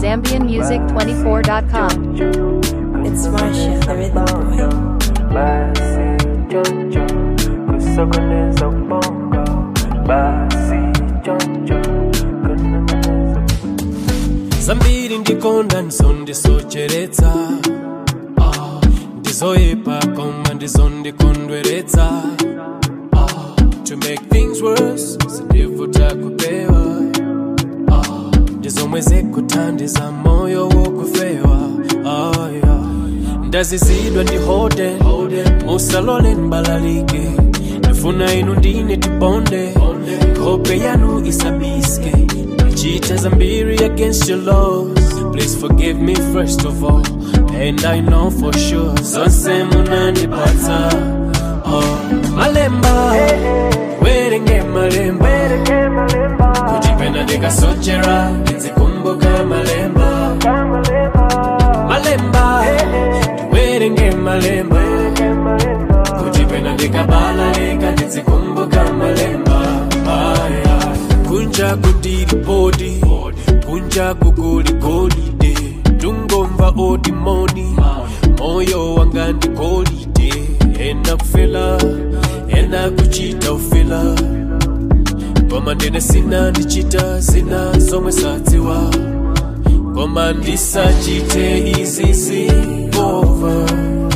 ZambianMusic24.com. It's Marsha, the rhythm boy. Basi choncho kusokoneza ubongo basi choncho kunong'oneza zambiri ndikonda ndizondisocheretsa Ah, ndizoyipa koma ndizondikondweretsa Ah, to make things worse sindivuta kupewa Ah, ndizomwe zikuthandiza moyo wokufewa Ah, yeah. ndazizidwa ndihode musalole mbalalike ndifuna inu ndine tibonde hope yanu isabiske Cheat zambiri against your laws please forgive me first of all and i know for sure zonse munandipatsa oh. malemba werenge malemba kujipenda ndikasochera ndizikumbuka malemba malemba werenge malemba kujipenda ndikabalalika ndizikumbuka malemba aya kunja kundiri bodi kunja kugoligolide tungomva odimoni moyo wanga ndikolide ena kufela ena kuchita ufela koma ndine sina ndichita zina zomwe sadziwa koma ndisachite izizi over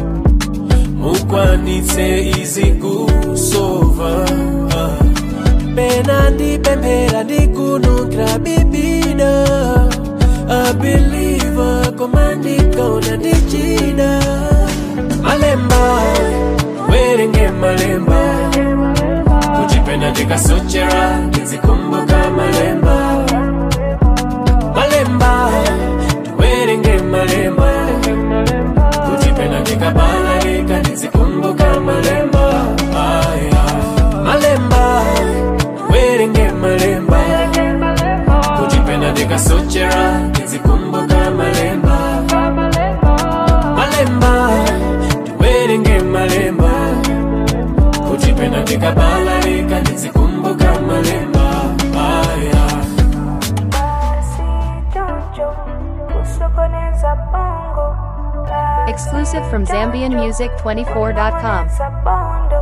mukwanitse izi kusova ah. pena ndipemphera ndikunukira bibida abiliva koma ndikaona ndichida malemba werenge malemba kuchipenda ndikasochera ndizikumbuka malemba malemba werenge malemba kuchipenda ndikabalalika ndizikumbuka malemba aya malemba werenge malemba kujipenda ndikasochera ndizikumbuka malemba malemba werenge malemba kujipenda ndikabalalika ndizikumbuka malemba aya Exclusive from ZambianMusic24.com. Sabondo